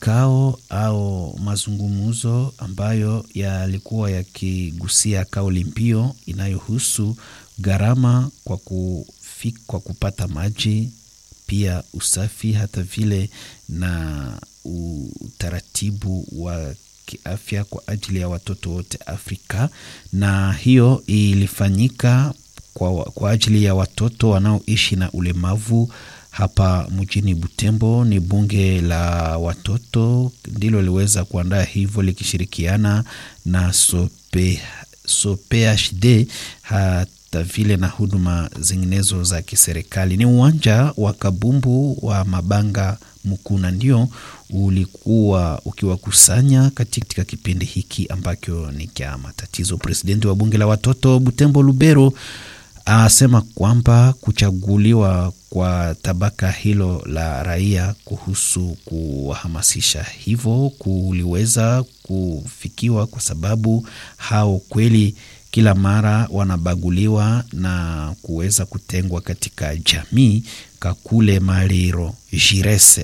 kikao au mazungumzo ambayo yalikuwa yakigusia kauli mbiu inayohusu gharama kwa, kufi, kwa kupata maji pia usafi hata vile na utaratibu wa kiafya kwa ajili ya watoto wote Afrika, na hiyo ilifanyika kwa, kwa ajili ya watoto wanaoishi na ulemavu hapa mjini Butembo. Ni bunge la watoto ndilo liweza kuandaa hivyo likishirikiana na sope, SOPHD hata vile na huduma zinginezo za kiserikali. Ni uwanja wa kabumbu wa Mabanga Mkuna ndio ulikuwa ukiwakusanya katika kipindi hiki ambacho ni cha matatizo. Presidenti wa bunge la watoto Butembo Lubero asema kwamba kuchaguliwa kwa tabaka hilo la raia kuhusu kuwahamasisha hivyo kuliweza kufikiwa kwa sababu hao kweli kila mara wanabaguliwa na kuweza kutengwa katika jamii. Kakule Maliro Jirese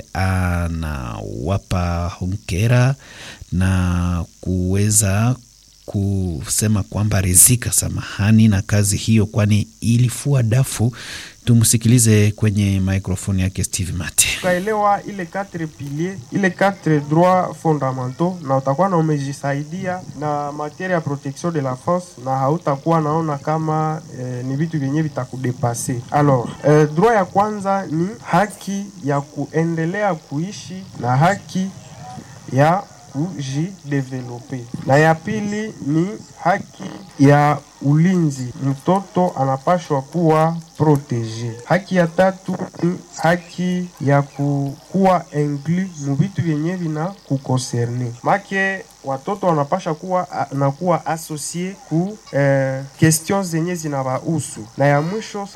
anawapa hongera na kuweza kusema kwamba rizika samahani na kazi hiyo, kwani ilifua dafu. Tumsikilize kwenye microphone yake Steve Mate. Ukaelewa ile quatre piliers, ile quatre droits fondamentaux, na utakuwa na umejisaidia na materia ya protection de la force, na hautakuwa naona kama eh, ni vitu vyenye vitakudepase. Alors eh, droit ya kwanza ni haki ya kuendelea kuishi na haki ya kujidevelope, na ya pili ni haki ya ulinzi, mtoto anapashwa kuwa protege. Haki ya tatu ni haki ya kukuwa inclus mu vitu vyenye vina kukonserne make watoto wanapasha kuwa na kuwa asocie ku eh, question zenye zinawahusu, na ya mwisho